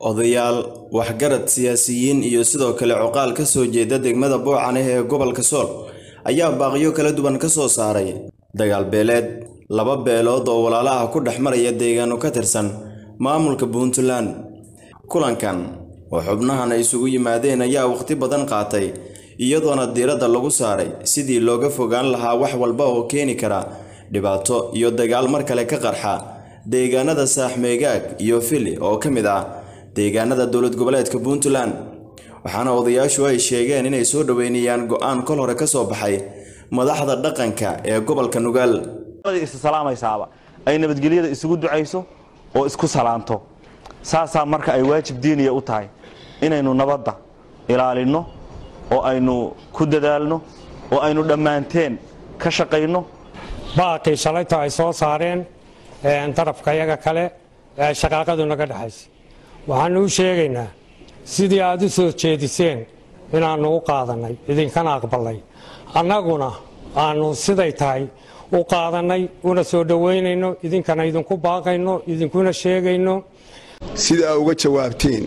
odayaal waxgarad siyaasiyiin iyo sidoo kale coqaal ka soo jeeda degmada boocane ee gobolka sool ayaa baaqiyo kala duwan ka soo saaray dagaal beeleed laba beelood oo walaalo ah ku dhex maraya deegaano ka tirsan maamulka puntland kulankan oo xubnahan ay isugu yimaadeen ayaa waqti badan qaatay iyadoona diiradda lagu saaray sidii looga fogaan lahaa wax walba oo keeni kara dhibaato iyo dagaal mar kale ka qarxa deegaanada saaxmeegaag iyo fili oo ka mid ah deegaanada dowlad goboleedka puntland waxaana odayaashu ay sheegeen inay soo dhoweynayaan go'aan kol hore ka soo baxay madaxda dhaqanka ee gobolka nugaal issalaamaysaaba ay nabadgelyada isugu ducayso oo isku salaanto saasaa marka ay waajib diiniya u tahay inaynu nabadda ilaalinno oo aynu ku dadaalno oo aynu dhammaanteen ka shaqayno baaqii shalayto ay soo saareen darafka yaga kale ee shaqaaqadu naga dhexaysa waxaanu u sheegaynaa sidii aad u soo jeediseen inaannu u qaadannay idinkana aqballay annaguna aannu siday tahay u qaadannay una soo dhowaynayno idinkana idinku baaqayno idinkuna sheegayno sida aa uga jawaabteen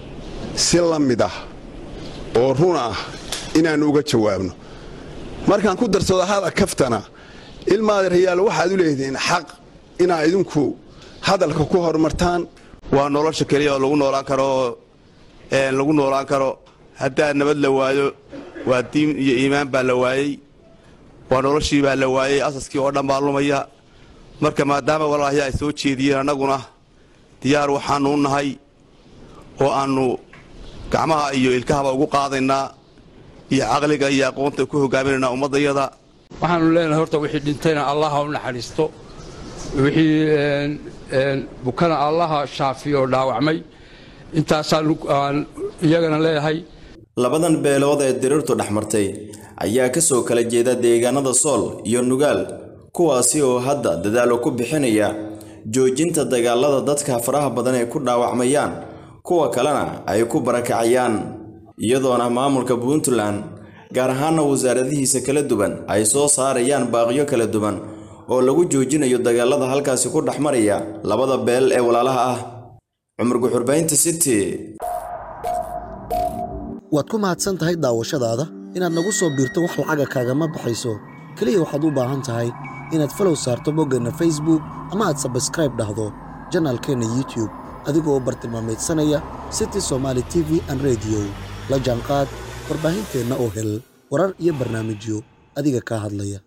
si la mid ah oo run ah inaannu uga jawaabno markaan ku darsado hada kaftana ilmaada rayaal waxaad u leedihiin xaq inaa idinku hadalka ku horumartaan waa nolosha keliya oo lagu noolaan karo lagu noolaan karo haddaa nabad la waayo waa diin iyo iimaan baa la waayey waa noloshii baa la waayey asaskii oo dhan baa lumaya marka maadaama walaalahya ay soo jeediyeen annaguna diyaar waxaannu u nahay oo aannu gacmaha iyo ilkahaba ugu qaadaynaa iyo caqliga iyo aqoonta ku hogaaminaynaa ummaddayada waxaannu leenahay horta wixii dhintayna allaha u naxariisto wixii bukana allaha shaafiyo oo dhaawacmay intaasaan iyagana leeyahay labadan beelood ee diriirtu dhex martay ayaa ka soo kala jeeda deegaanada sool iyo nugaal kuwaasi oo hadda dadaalo ku bixinaya joojinta dagaalada dadka faraha badan ay ku dhaawacmayaan kuwa kalena ay ku barakacayaan iyadoona maamulka puntland gaar ahaana wasaaradihiisa kala duwan ay soo saarayaan baaqiyo kala duwan oo lagu joojinayo dagaalada halkaasi ku dhex maraya labada beel ee walaalaha ah cumar guxurbaynta city waad ku mahadsan tahay daawashadaada inaad nagu soo biirto wax lacaga kaagama baxayso keliya waxaad u baahan tahay inaad falow saarto boggeenna facebook ama aad sabskraib dhahdo janaalkeenna youtube adigoo bartilmaamaydsanaya city somaali t v an rediyo la jaanqaad warbaahinteenna oo hel warar iyo barnaamijyo adiga kaa hadlaya